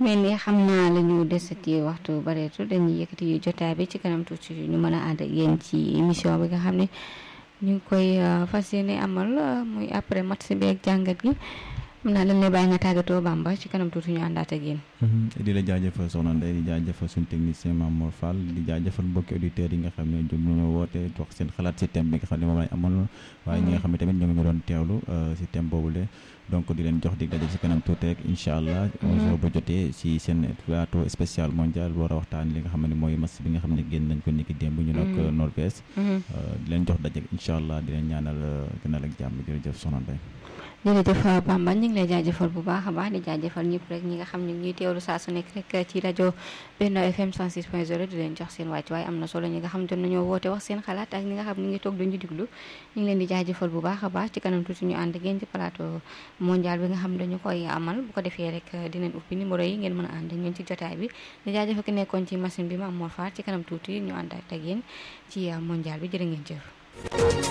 mel ni xam naa la ñu desati waxtu bareetu dañuy yëkkati jotaay bi ci kanam tuuti ñu mën a ànd ak yéen ci émission bi nga xam ne ñu ngi koy fas yéene amal muy après match bi ak jàngat gi mën naa dañ lay bàyyi nga tàggatoo Bamba ci kanam tuuti ñu àndaat ak yéen. di la jaajëfal soxna Ndeye di jaajëfal suñu technicien Mamour Fall di jaajëfal mbokki auditeurs yi nga xam ne jóg nañoo woote wax seen xalaat si thème bi nga xam ne moom lañ amal waaye ñi nga xam ne tamit ñoo ngi ñu doon teewlu si thème boobule donc di leen jox dig daje si kanam tuuti rek incha allah so ba jotee si seen plateau spécial mondial war a waxtaan li nga xam ne mooy match bi nga xam ne génn nañ ko niki démb ñu nag Norvège di leen jox daje incha allah di leen ñaanal gënal ak jàmm jërëjëf soxna Ndeye jërëjëf Bamba ñu ngi lay jaajëfal bu baax a baax di jaajëfal ñëpp rek ñi nga xam ne ñuy teewlu saa su nekk rek ci rajo Benno FM 106.0 di leen jox seen wàcc waaye am na solo ñi nga xam te nañoo woote wax seen xalaat ak ñi nga xam ne ngi toog duñu diglu ñu ngi leen di jaajëfal bu baax a baax ci kanam tuuti ñu ànd ngeen ci plateau mondial bi nga xam ne dañu koy amal bu ko defee rek dinañ ubbi numéro yi ngeen mën a ànd ngeen ci jotaay bi di jaajëfal ki nekkoon ci machine bi Mamour Fall ci kanam tuuti ñu ànd ak yéen ci mondial bi jërë ngeen jëf